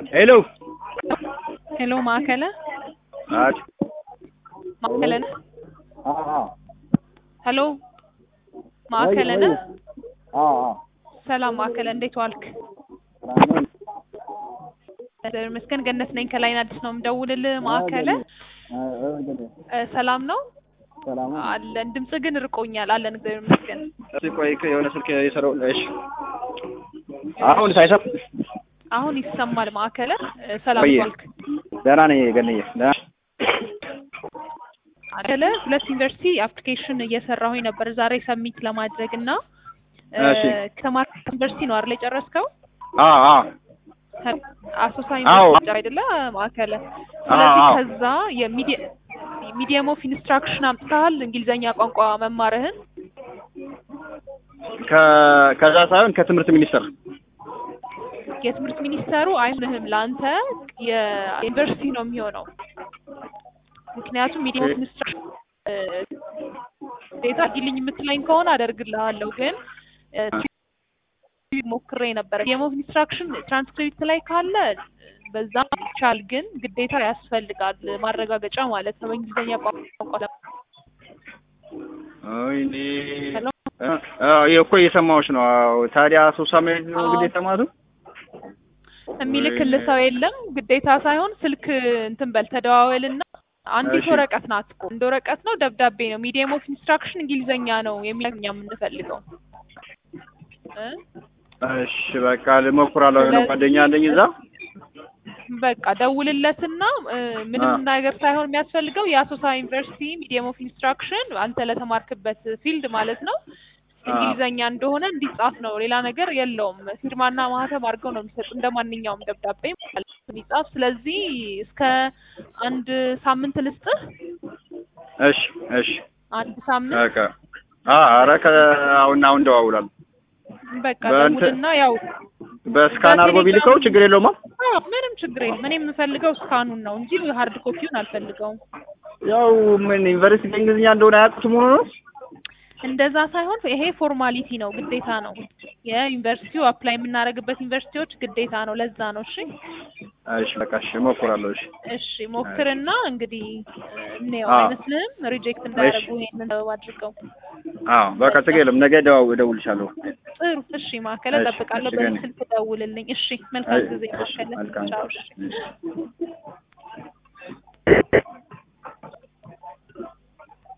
ሄሎ ሄሎ ማዕከለ አት ማዕከለ ነህ? አዎ ሄሎ ማዕከለ ነህ? አዎ ሰላም ማዕከለ እንዴት ዋልክ? አሜን እግዚአብሔር ይመስገን ገነት ነኝ ከላይን አዲስ ነው የምደውልልህ ማዕከለ እ ሰላም ነው ሰላም አለን ድምጽ ግን ርቆኛል አለን እግዚአብሔር ይመስገን እስኪ ቆይ የሆነ ስልክ የሰራው እሺ አሁን ሳይሰማ አሁን ይሰማል ማዕከለ እ ሰላም ቆየ። ዋልክ ደህና ነኝ ገንዬ ደህና ማዕከለ ሁለት ዩኒቨርሲቲ አፕሊኬሽን እየሰራሁኝ ነበር ዛሬ ሰሚት ለማድረግ እና እ እሺ። ከማርክ ዩኒቨርሲቲ ነው አይደል የጨረስከው አዎ አዎ አሶሳ አዎ። ዩኒቨርሲቲ አይደለ ማዕከለ ስለዚህ አዎ። ከዛ የሚዲየም ኦፍ ኢንስትራክሽን አምጥተሃል እንግሊዘኛ ቋንቋ መማርህን ከ- ከዛ ሳይሆን ከትምህርት ሚኒስቴር የትምህርት ሚኒስተሩ አይሆንህም ለአንተ የዩኒቨርሲቲ ነው የሚሆነው ምክንያቱም ሚዲየም ኦፍ ኢንስትራክሽን ዴታ ጊልኝ የምትለኝ ከሆነ አደርግልሃለሁ ግን እ ሞክሬ ነበረ ሚዲየም ኦፍ ኢንስትራክሽን ትራንስክሪፕት ላይ ካለ በዛ ይቻል ግን ግዴታ ያስፈልጋል ማረጋገጫ ማለት ነው በእንግሊዝኛ ቋንቋ ለ- ወይኔ ሄሎ እ አዎ ይሄ እኮ እየሰማሁሽ ነው አዎ ታዲያ ሶሳ መሄድ ነው አዎ። ግዴታ ማለት ነው የሚልክልህ ሰው የለም ግዴታ ሳይሆን ስልክ እንትን በል ተደዋወልና አንዲት እሺ። ወረቀት ናት እኮ እንደ ወረቀት ነው ደብዳቤ ነው ሚዲየም ኦፍ ኢንስትራክሽን እንግሊዘኛ ነው የሚለኛ የምንፈልገው እ እሺ በቃ ልሞክራለሁ የሆነ ስለዚህ- ጓደኛ አለኝ እዛ በቃ ደውልለትና እ ምንም አ። ነገር ሳይሆን የሚያስፈልገው የአሶሳ ዩኒቨርሲቲ ሚዲየም ኦፍ ኢንስትራክሽን አንተ ለተማርክበት ፊልድ ማለት ነው አ። እንግሊዘኛ እንደሆነ እንዲጻፍ ነው ሌላ ነገር የለውም ፊርማና ማህተም አድርገው ነው የሚሰጡ እንደ ማንኛውም ደብዳቤ ማለት ነው እንዲጻፍ ስለዚህ እስከ አንድ ሳምንት ልስጥህ እሺ እሺ አንድ ሳምንት በቃ አ ኧረ ከአሁን አሁን ደዋውላለሁ በቃ በእንትን- ደውልና ያው በስካን አድርጎ ቢልከው ችግር የለውም አዎ ምንም ችግር የለም እኔ የምፈልገው እስካኑን ነው እንጂ ሀርድ ኮፒውን አልፈልገውም ያው ምን ዩኒቨርሲቲ እንግሊዝኛ እንደሆነ አያውቁትም ሆኖ ነው እንደዛ ሳይሆን ይሄ ፎርማሊቲ ነው ግዴታ ነው የዩኒቨርሲቲው አፕላይ የምናደርግበት ዩኒቨርሲቲዎች ግዴታ ነው ለዛ ነው እሺ እሺ በቃ እሺ እሞክራለሁ እሺ እሺ ሞክርና እንግዲህ እንየው አዎ። አይመስልህም ሪጀክት እንዳያደርጉ ይሄንን አድርገው አዎ በቃ ችግር የለም ነገ ደዋው እደውልልሻለሁ ጥሩ እሺ ማዕከለ እሺ፣ እጠብቃለሁ እሺ፣ በዚህ ገኒ። ስልክ ደውልልኝ እሺ መልካም ጊዜ እሺ ማዕከለ መልካም ቻው እሺ እሺ